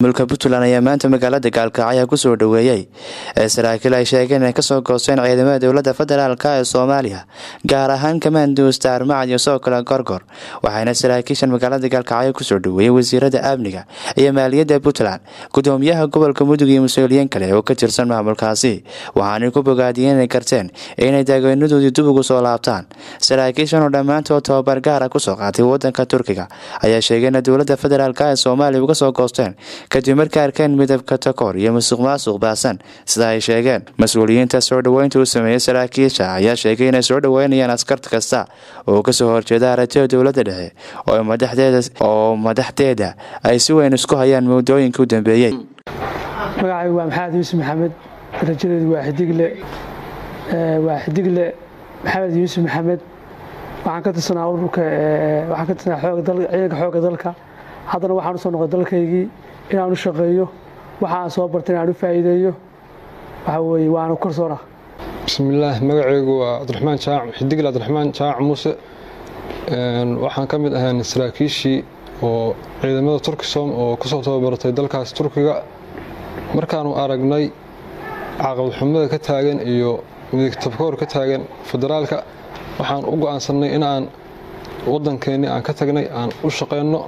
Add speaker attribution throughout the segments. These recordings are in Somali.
Speaker 1: mulka puntland ayaa maanta magaalada gaalkacyo kusoo dhoweeyey ee saraakiil ay sheegeen inay kasoo goosteen ciidamada dowlada federaalk ee soomaaliya gaar ahaan kamaanduusta armacad iyo sidoo kale gorgor waxaana saraakiishan magaalada gaalkacyo kusoo dhoweeyey wasiirada amniga iyo maaliyadda puntland gudoomiyaha gobolka mudug iyo mas-uuliyiin kale oo ka tirsan maamulkaasi waxaanay ku bogaadiyeen inay karteen inay daagweynadoodii dib ugu soo laabtaan saraakiishan oo dhammaantood tababar gaara kusoo qaatay wadanka turkiga ayaa sheegeen in dowlada federaalk ee soomaaliya uga soo goosteen kadib markay arkeen midabka takoor iyo musuq maasuq baasan sida ay sheegeen mas-uuliyiinta soo dhoweynta u sameeyey saraakiisha ayaa sheegay inay soo dhoweynayaan askar kasta oo kasoo horjeeda aragtida dowlada dhexe oo madaxdeeda ay si weyn isku hayaan muddooyinka u dambeeyey
Speaker 2: magacaygu waa maxamed yuusuf maxamed darajadeedu waa xidigle waa xidigle maxamed yuusuf maxamed waxaan ka tirsanaa ururka waxaan ka tirsanaa ciidanka xoogga dalka haddana waxaan usoo noqday dalkaygii inaan u shaqeeyo waxa aan soo bartay inaan u faa'iideeyo waxa weeye waanu korsoona
Speaker 3: bismillaah magacaygu waa cabdiraxmaan jaac xidigle cabdiraxmaan jaac muuse waxaan ka mid ahaan saraakiishii oo ciidamada turkisom oo kusoo tababartay dalkaas turkiga markaanu aragnay caqabadxumada ka taagan iyo midigtabkoor ka taagan federaalka waxaan u go'aansannay in aan waddankeennii aan ka tagnay aan u shaqayno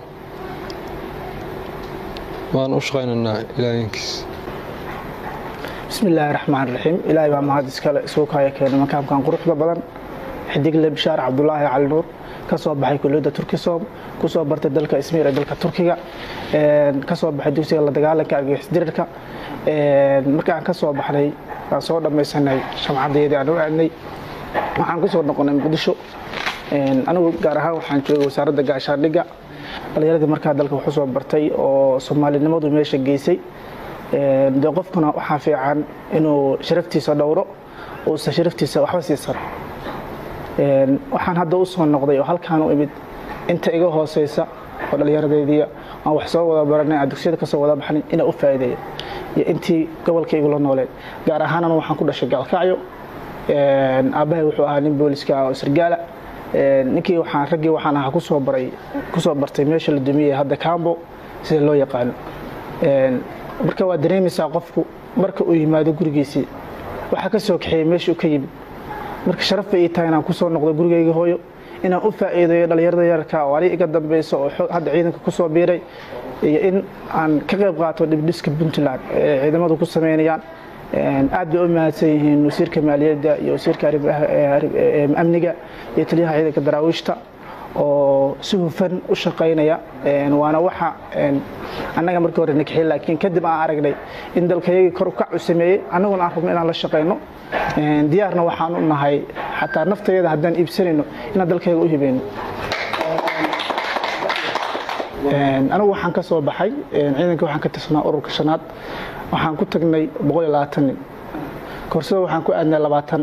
Speaker 3: waan u shaqaynaynaa ilaayinkiis
Speaker 4: bismi illaahi raxmaan raxiim ilaahay baa mahad iskale isugu kaaya keenay makaamkan quruxda badan xidigle bishaar cabdulaahi cali nuur ka soo baxay kuliyadda turkisom ku soo bartay dalka ismiir ee dalka turkiga ka soo baxay dugsiga la dagaalanka argagixisdirirka markaan ka soo baxnay aan soo dhammaysanay shamcadeedii aan u aadnay waxaan ku soo noqonay muqdisho anigu gaar ahaan waxaan joogay wasaaradda gaashaandhigga dhalinyaradii markaa dalka waxu soo bartay oo soomaalinimadu meesha geysay dee qofkuna waxaa fiican inuu sharaftiisa dhowro uusan sharaftiisa waxba siisan waxaan hadda u soo noqday oo halkaan u imid inta iga hooseysa oo dhallinyaradeedii aan wax soo wada baranay aan dugsiyada kasoo wada baxnay inaan u faa'iideeyo iyo intii gobolka igula nooleen gaar ahaan anu waxaan ku dhashay gaalkacyo aabbahay wuxuu ahaa nin booliska ah oo sargaala ninkii waxaan raggii waxaan ahaa kusoo baray kusoo bartay meesha la dumiyey hadda cambo sida loo yaqaano marka waa dareemaysaa qofku marka uu yimaado gurigiisii waxaa ka soo kaxeeyey meesha uu ka yimid marka sharaf bay ii tahay inaan kusoo noqdo gurigayga hooyo inaan u faa'iideeyo dhallinyarada yararka oo ani iga dambeyso oo hadda ciidanka kusoo biiray iyo in aan ka qayb qaato dhibdhiska puntland ee ciidamadu ku sameynayaan aad bay u mahadsan yihiin wasiirka maaliyadda iyo wasiirka amniga iyo taliyaha ciidanka daraawiishta oo si hufan u shaqaynaya waana waxa annaga markii hore nakaxiyey laakiin kadib aan aragnay in dalkayagii kor ukac u sameeyey annaguna aan rabno inaan la shaqayno diyaarna waxaan u nahay xataa naftayada haddaan iibsanayno inaan dalkayga u hibayno anigu waxaan ka soo baxay ciidanka waxaan ka tirsanaa ururka shanaad waxaan ku tagnay nin koorsada waxaan ku aadnay labaatan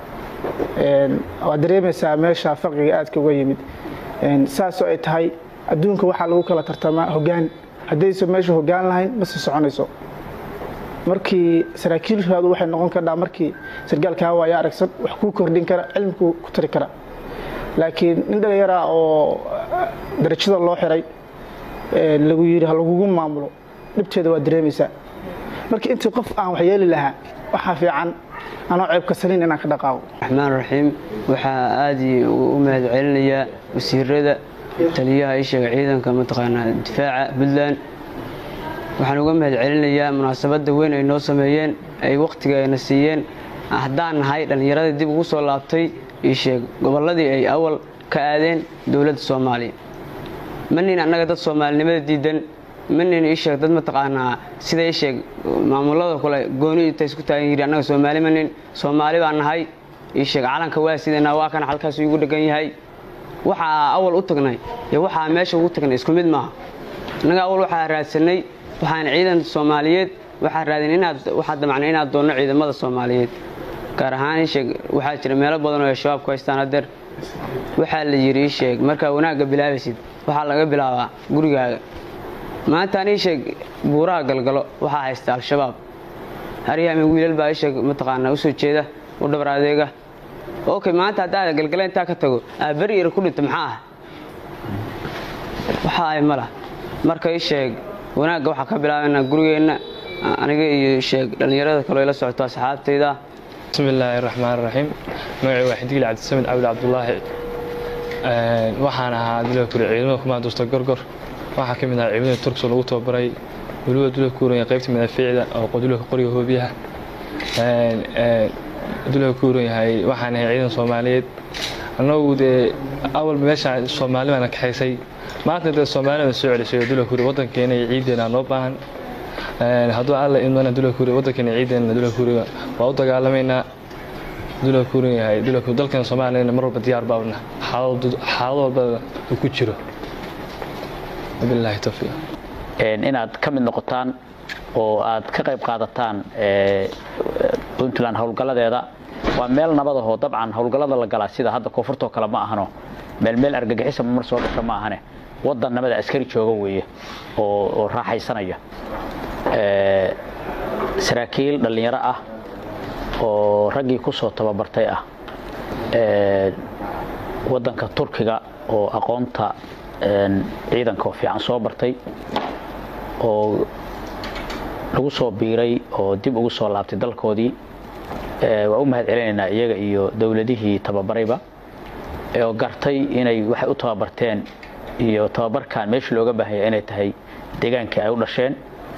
Speaker 4: waad dareemaysaa meesha faqiga aadka uga yimid saasoo ay tahay adduunka waxaa lagu kala tartamaa hogaan haddaysa meesha hogaan lahayn ma sii soconayso markii saraakiilkaadu waxay noqon kardhaa markii sargaalkaa waaya aragsan wax kuu kordhin kara cilmikuu ku tari kara laakiin nin dhallinyaraa oo darajada loo xiray lagu yidhi ha lagugu maamulo dhibteeda waa dareemaysaa marka intii qof aan wax yeeli lahaa waxaa fiican anoo ceebka saliin inaan ka dhaqaaqo
Speaker 5: raxmaan raxiim waxaa aad u mahad celinayaa wasiirada taliyaha isheega ciidanka mataqaanaa difaaca puntland waxaan uga mahad celinayaa munaasabadda weyn ay noo sameeyeen ay wakhtiga ayna siiyeen haddaan nahay dhallinyaradii dib ugu soo laabtay isheeg gobolladii ay awal ka aadeen dowladda soomaaliya manin annaga dad soomaalinimada diidan manin isheeg dad mataqaanaa sida isheeg maamulada kale gooni inta isku taagan yidhi annaga soomaali manin soomaali baan nahay isheeg calanka waa sidanaa waa kana halkaas igu dhegan yahay waxaa awal u tagnay iyo waxaa meesha ugu tagnay isku mid maaha annaga awal waxaa raadsanay waxaan ciidan soomaaliyeed waxaa raadin inaad waxaa damacnay inaad doonno ciidamada soomaaliyeed gaar ahaan isheeg waxaa jira meelo badan oo ay shabaab ku haystaan hadeer waxaa la yidhi isheeg markaa wanaagga bilaabaysid waxaa laga bilaabaa gurigaaga maanta an isheeg buuraha galgalo waxaa haysta al-shabaab haryaami wiilal baa isheeg mataqaanaa usoo jeeda u dhabar adeega okay maanta haddaad galgala intaa ka tago aa beri yar ku dhinta maxaa ah waxa ay ma lah marka ii sheeg wanaagga waxaa ka bilaabaynaa gurigeenna aniga iyo sheeg dhallinyarada kaloo ila socoto asxaabtayda
Speaker 6: bismi illaahi raxmaan raxiim magacii waa xidigil cabdisamed cabdi cabdulaahi waxaan ahaa dula kuri ciidamada kumaanduusta gorgor waxaa ka mid ahaa ciidamada turkso lagu tababaray weliba dula kuuran qaybta madaafiicda oo dulaka qoriga hoobiyaha dulaka kuuran yahay waxaan ahay ciidan soomaaliyeed annagu dee awalba meeshaan soomaali baana kaxaysay maanta dee soomaalida soo celisay dula kuri waddankeena iyo ciideena noo baahan hadduu alla idmana dula kuri waddankeena ciideena dula kuriga waa u dagaalamaynaa dula kuuran yahay dula kuri dalkeena soomaaliyana mar walba diyaar baabna xaalad walba uu ku jiro wabilaahi tawfiiq
Speaker 7: inaad ka mid noqotaan oo aad ka qayb qaadataan puntland howlgalladeeda waa meel nabadahoo dabcan howlgallada la galaa sida hadda koonfurtoo kale ma ahano meel meel argagixisa mar soo dhasho ma ahane waddan nabada askari jooga weeye oo raaxaysanaya saraakiil dhallinyaro ah oo raggii ku soo tababartay ah waddanka turkiga oo aqoonta ciidanka oo fiican soo bartay oo lagu soo biiray oo dib ugu soo laabtay dalkoodii waa u mahad celinaynaa iyaga iyo dowladihii tababarayba oo gartay inay waxay u tababarteen iyo tababarkan meeshii looga baahanya inay tahay deegaankii ay u dhasheen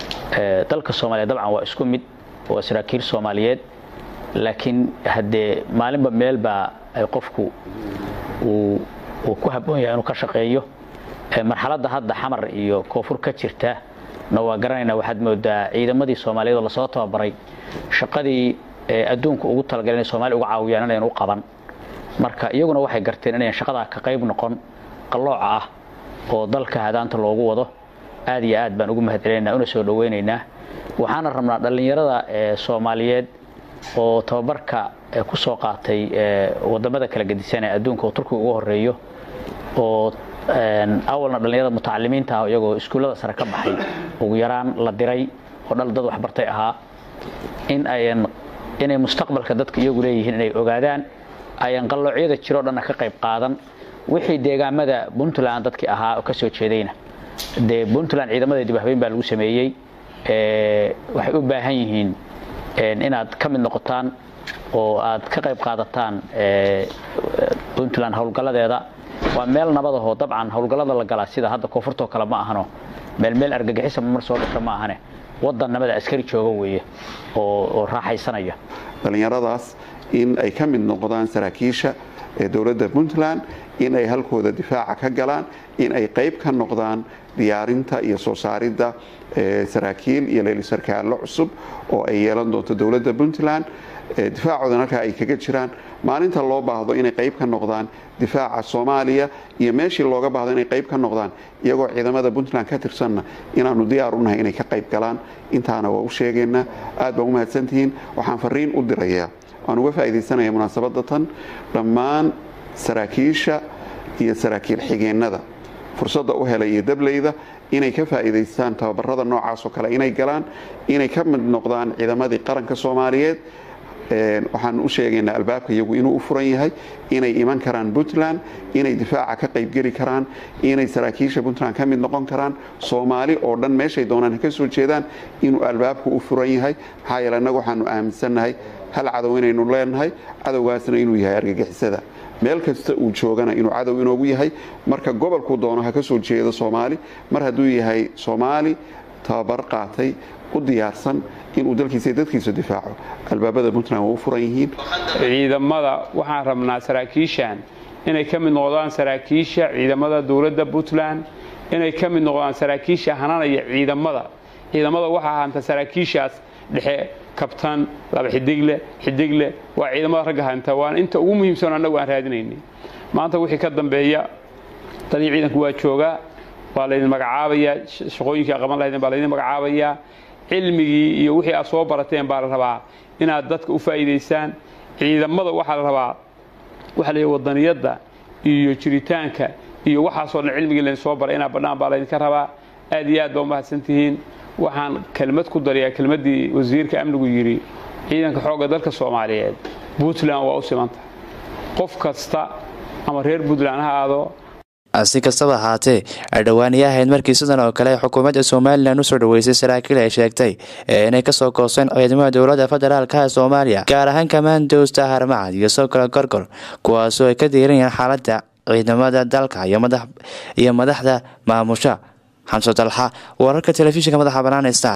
Speaker 7: dalka soomaaliya dabcan waa isku mid waa saraakiil soomaaliyeed laakiin haddee maalinba meelbaa ay qofku uu ku habboon yahay inuu ka shaqeeyo marxaladda hadda xamar iyo koonfur ka jirta na waa garanaynaa waxaad moodaa ciidamadii soomaaliyeed oo lasoo tababaray shaqadii adduunka ugu talagalay inay soomaliya uga caawiyaan inayan u qaban marka iyaguna waxay garteen inayan shaqadaa ka qayb noqon qallooca ah oo dalka hadaanta loogu wado aad iyo aad baan ugu mahad celinaynaa una soo dhowaynaynaa waxaana rabnaa dhallinyarada soomaaliyeed oo tababarka ku soo qaatay wadamada kala gedisan ee adduunka oo turkiga ugu horeeyo oo awalna dhallinyarada mutacalimiinta ah iyagoo iskuullada sare ka baxay ugu yaraan la diray oo dhal dad waxbartay ahaa in ayan inay mustaqbalka dadka iyagu leeyihiin inay ogaadaan ayan qalloocyada jiroo dhanna ka qayb qaadan wixii deegaamada puntland dadkii ahaa oo ka soo jeedayna dee puntland ciidamada dibahbeyn baa lagu sameeyey waxay u baahan yihiin inaad ka mid noqotaan oo aad ka qayb qaadataan puntland howlgalladeeda waa meel nabadahoo dabcan howlgallada la galaa sida hadda koonfurtoo kale ma ahano meel meel argagixisa mar soo dhasho ma ahane waddan nabada askari jooga weeye oo raaxaysanaya
Speaker 8: dhallinyaradaas in ay ka mid noqdaan saraakiisha ee dowladda puntland in ay halkooda difaaca ka galaan in ay qayb ka noqdaan diyaarinta iyo soo saaridda saraakiil iyo leelisarkaallo cusub oo ay yeelan doonto dowladda puntland difaacoodana halkaa ay kaga jiraan maalinta loo baahdo inay qayb ka noqdaan difaaca soomaaliya iyo meeshii looga baahdo inay qayb ka noqdaan iyagoo ciidamada puntland ka tirsanna inaanu diyaar u nahay inay ka qayb galaan intaana waa u sheegaynaa aad baan u mahadsantihiin waxaan fariin u dirayaa waan uga faa'iidaysanaya munaasabadda tan dhammaan saraakiisha iyo saraakiil xigeennada fursadda u helay iyo dableyda inay ka faa'iidaystaan tababarada noocaas oo kale inay galaan inay ka mid noqdaan ciidamadii qaranka soomaaliyeed waxaan u sheegaynaa albaabka iyagu inuu u furan yahay inay iman karaan puntland inay difaaca ka qaybgeli karaan inay saraakiisha puntland ka mid noqon karaan soomaali oo dhan meeshay doonaan ka soo jeedaan inuu albaabku u furan yahay maxaa yeele annagu waxaanu aaminsannahay hal cadow inaynu leenahay cadowgaasna inuu yahay argagixisada meel kasta uu joogana inuu cadow inoogu yahay marka gobolkuu doono ha ka soo jeedo soomaali mar hadduu yahay soomaali tababar qaatay u diyaarsan inuu dalkiisa dadkiisa difaaco albaabada puntland waa u furan yihiin
Speaker 9: ciidamada waxaan rabnaa saraakiishan inay ka mid noqdaan saraakiisha ciidamada dowladda puntland inay ka mid noqdaan saraakiisha hananaya ciidamada ciidamada waxaa hanta saraakiishaas dhexe kabtan laba xidigle xidigle waa ciidamada ragga hanta waana inta ugu muhiimsan annagu aan raadinaynay maanta wixii ka dambeeya taliya ciidanku waa joogaa waa laydin magacaabayaa shaqooyinkii qaban lahaydeen baa laydin magacaabayaa cilmigii iyo wixii aad soo barateen baa la rabaa inaad dadka u faa'iidaysaan ciidamada waxaa la rabaa waxa la wadaniyadda iyo jiritaanka iyo waxaasoo dhan cilmigii laydin soo baray inaad badhaan baa laydinka rabaa aad iyo aad baa umahadsan tihiin waxaan kelmad ku darayaa kelmaddii wasiirka amnigu yidhi ciidanka xoogga dalka soomaaliyeed puntland waa u simanta qof kasta ama reer puntland ha aado
Speaker 1: si kastaba ahaatee dhawaaniya ahayd markii sidan oo kale xukuumadda somalilan usoo dhaweysay saraakiil ay sheegtay inay kasoo gooseen ciidamada dowladda federaalk ee soomaaliya gaar ahaan kamaandoosta harmacad iyo sokala gorgor kuwaasoo ay ka diiranayaan xaaladda ciidamada dalka iyo madaxda maamusha xamso dalxa wararka telefishinka madaxa banaanesta